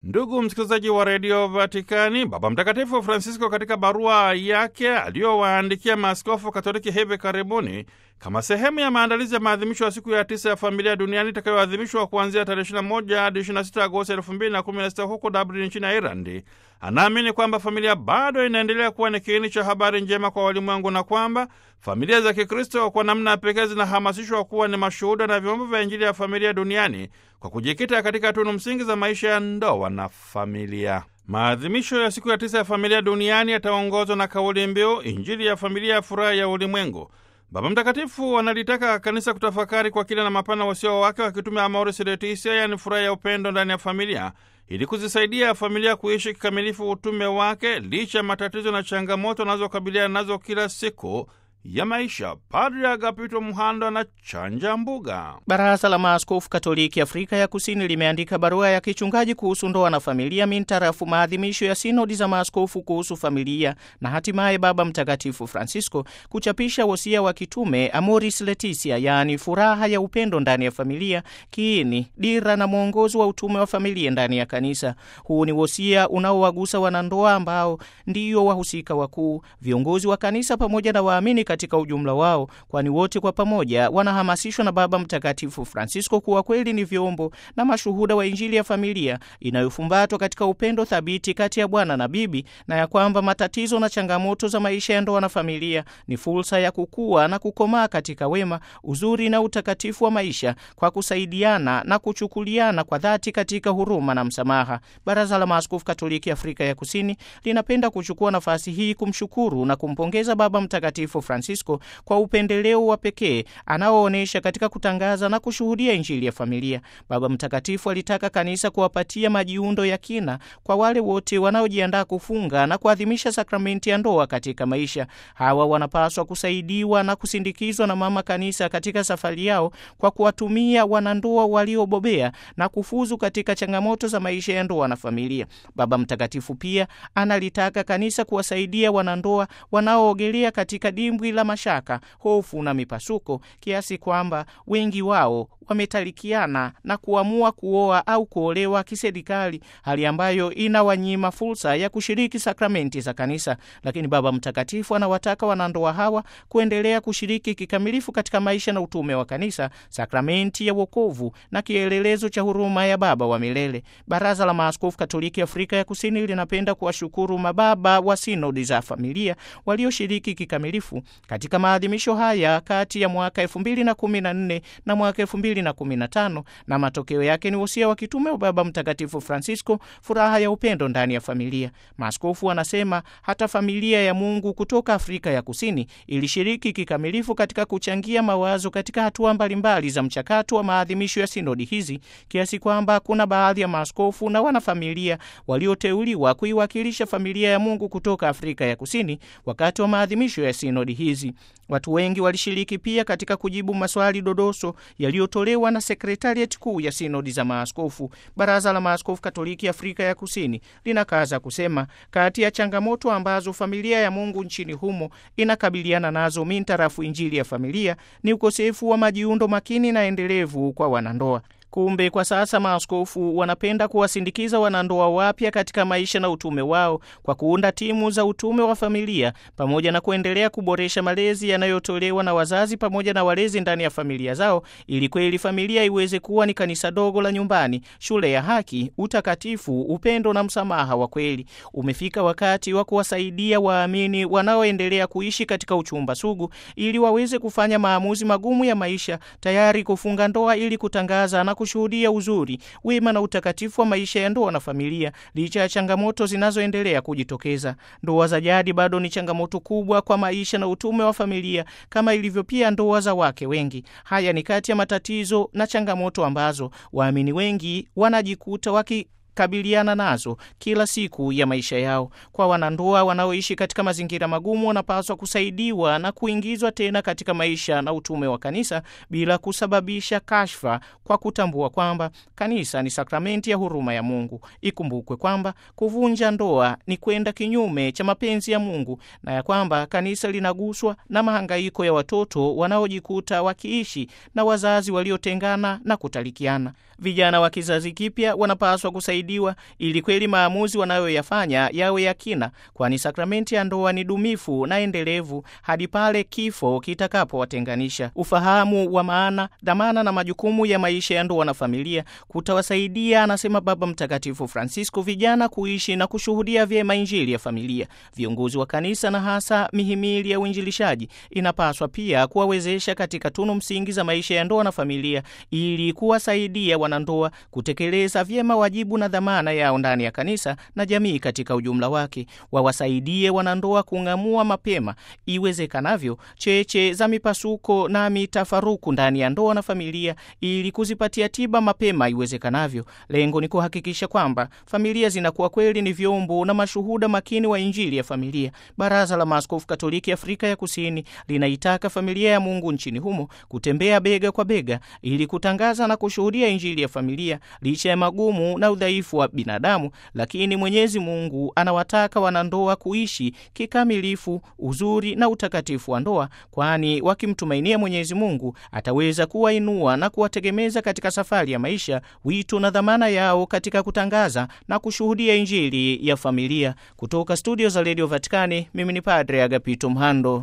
Ndugu msikilizaji wa redio Vatikani, Baba Mtakatifu Francisco katika barua yake aliyowaandikia maaskofu Katoliki hivi karibuni kama sehemu ya maandalizi ya maadhimisho ya siku ya tisa ya familia duniani itakayoadhimishwa kuanzia tarehe 21 hadi 26 Agosti 2016 huko Dublin nchini Irandi, anaamini kwamba familia bado inaendelea kuwa ni kiini cha habari njema kwa walimwengu na kwamba familia za Kikristo kwa namna ya pekee zinahamasishwa kuwa ni mashuhuda na vyombo vya Injili ya familia duniani kwa kujikita katika tunu msingi za maisha ya ndoa na familia. Maadhimisho ya siku ya tisa ya familia duniani yataongozwa na kauli mbiu Injili ya familia ya furaha ya ulimwengu. Baba Mtakatifu analitaka kanisa kutafakari kwa kina na mapana wasio wake wakitumia Amoris Laetitia, yaani furaha ya upendo ndani ya familia, ili kuzisaidia familia kuishi kikamilifu utume wake licha ya matatizo na changamoto anazokabiliana nazo kila siku ya maisha. Padri Agapito Mhando na chanja mbuga. Baraza la Maaskofu Katoliki Afrika ya Kusini limeandika barua ya kichungaji kuhusu ndoa na familia mintarafu maadhimisho ya sinodi za maaskofu kuhusu familia na hatimaye Baba Mtakatifu Francisco kuchapisha wosia wa kitume Amoris Laetitia, yaani furaha ya upendo ndani ya familia, kiini, dira na mwongozo wa utume wa familia ndani ya kanisa. Huu ni wosia unaowagusa wanandoa ambao ndiyo wahusika wakuu, viongozi wa kanisa pamoja na waamini katika ujumla wao, kwani wote kwa pamoja wanahamasishwa na Baba Mtakatifu Francisco kuwa kweli ni vyombo na mashuhuda wa Injili ya familia inayofumbatwa katika upendo thabiti kati ya bwana na bibi, na ya kwamba matatizo na changamoto za maisha ya ndoa na familia ni fursa ya kukua na kukomaa katika wema, uzuri na utakatifu wa maisha kwa kusaidiana na kuchukuliana kwa dhati katika huruma na msamaha. Baraza la Maaskofu Katoliki Afrika ya Kusini linapenda kuchukua nafasi hii kumshukuru na kumpongeza Baba Mtakatifu Francisco kwa upendeleo wa pekee anaoonyesha katika kutangaza na kushuhudia Injili ya familia. Baba Mtakatifu alitaka kanisa kuwapatia majiundo ya kina kwa wale wote wanaojiandaa kufunga na kuadhimisha sakramenti ya ndoa katika maisha. Hawa wanapaswa kusaidiwa na kusindikizwa na Mama Kanisa katika safari yao kwa kuwatumia wanandoa waliobobea na kufuzu katika changamoto za maisha ya ndoa na familia. Baba Mtakatifu pia analitaka kanisa kuwasaidia wanandoa wanaoogelea katika dimbwi la mashaka, hofu na mipasuko, kiasi kwamba wengi wao wametalikiana na kuamua kuoa au kuolewa kiserikali, hali ambayo inawanyima fursa ya kushiriki sakramenti za kanisa. Lakini Baba Mtakatifu anawataka wanandoa hawa kuendelea kushiriki kikamilifu katika maisha na utume wa kanisa, sakramenti ya wokovu na kielelezo cha huruma ya Baba wa milele. Baraza la Maaskofu Katoliki Afrika ya Kusini linapenda kuwashukuru mababa wa sinodi za familia walioshiriki kikamilifu katika maadhimisho haya kati ya mwaka 2014 na mwaka 2015 na matokeo yake ni wosia wa kitume wa Baba Mtakatifu Francisco, furaha ya upendo ndani ya familia. Maaskofu wanasema hata familia ya Mungu kutoka Afrika ya Kusini ilishiriki kikamilifu katika kuchangia mawazo katika hatua mbalimbali za mchakato wa maadhimisho ya sinodi hizi, kiasi kwamba kuna baadhi ya maaskofu na wanafamilia walioteuliwa kuiwakilisha familia ya Mungu kutoka Afrika ya Kusini wakati wa maadhimisho ya sinodi hizi. Watu wengi walishiriki pia katika kujibu maswali dodoso yaliyotolewa na sekretariat kuu ya sinodi za maaskofu. Baraza la Maaskofu Katoliki Afrika ya Kusini linakaza kusema kati ya changamoto ambazo familia ya Mungu nchini humo inakabiliana nazo mintarafu Injili ya familia ni ukosefu wa majiundo makini na endelevu kwa wanandoa. Kumbe kwa sasa maaskofu wanapenda kuwasindikiza wanandoa wapya katika maisha na utume wao kwa kuunda timu za utume wa familia pamoja na kuendelea kuboresha malezi yanayotolewa na wazazi pamoja na walezi ndani ya familia zao, ili kweli familia iweze kuwa ni kanisa dogo la nyumbani, shule ya haki, utakatifu, upendo na msamaha wa kweli. Umefika wakati wa kuwasaidia waamini wanaoendelea kuishi katika uchumba sugu, ili waweze kufanya maamuzi magumu ya maisha, tayari kufunga ndoa ili kutangaza na kushuhudia uzuri, wema na utakatifu wa maisha ya ndoa na familia, licha ya changamoto zinazoendelea kujitokeza. Ndoa za jadi bado ni changamoto kubwa kwa maisha na utume wa familia, kama ilivyo pia ndoa za wake wengi. Haya ni kati ya matatizo na changamoto ambazo waamini wengi wanajikuta waki kabiliana nazo kila siku ya maisha yao. Kwa wanandoa wanaoishi katika mazingira magumu, wanapaswa kusaidiwa na kuingizwa tena katika maisha na utume wa kanisa bila kusababisha kashfa, kwa kutambua kwamba kanisa ni sakramenti ya huruma ya Mungu. Ikumbukwe kwamba kuvunja ndoa ni kwenda kinyume cha mapenzi ya Mungu na ya kwamba kanisa linaguswa na mahangaiko ya watoto wanaojikuta wakiishi na wazazi waliotengana na kutalikiana. Vijana wa kizazi kipya wanapaswa kusaidiwa ili kweli maamuzi wanayoyafanya yawe ya kina, kwani sakramenti ya ndoa ni dumifu na endelevu hadi pale kifo kitakapowatenganisha. Ufahamu wa maana, dhamana na majukumu ya maisha ya ndoa na familia kutawasaidia, anasema Baba Mtakatifu Francisco, vijana kuishi na kushuhudia vyema Injili ya familia. Viongozi wa kanisa na hasa mihimili ya uinjilishaji inapaswa pia kuwawezesha katika tunu msingi za maisha ya ndoa na familia ili kuwasaidia wanandoa kutekeleza vyema wajibu na dhamana yao ndani ya kanisa na jamii katika ujumla wake. Wawasaidie wanandoa kung'amua mapema iwezekanavyo cheche za mipasuko na mitafaruku ndani ya ndoa na familia ili kuzipatia tiba mapema iwezekanavyo. Lengo ni kuhakikisha kwamba familia zinakuwa kweli ni vyombo na mashuhuda makini wa Injili ya familia. Baraza la Maaskofu Katoliki Afrika ya Kusini linaitaka familia ya Mungu nchini humo kutembea bega kwa bega ili kutangaza na kushuhudia Injili ya familia licha ya magumu na udhaifu wa binadamu, lakini Mwenyezi Mungu anawataka wanandoa kuishi kikamilifu uzuri na utakatifu wa ndoa, kwani wakimtumainia Mwenyezi Mungu ataweza kuwainua na kuwategemeza katika safari ya maisha, wito na dhamana yao katika kutangaza na kushuhudia Injili ya familia. Kutoka studio za Radio Vatikani, mimi ni Padre Agapito Mhando.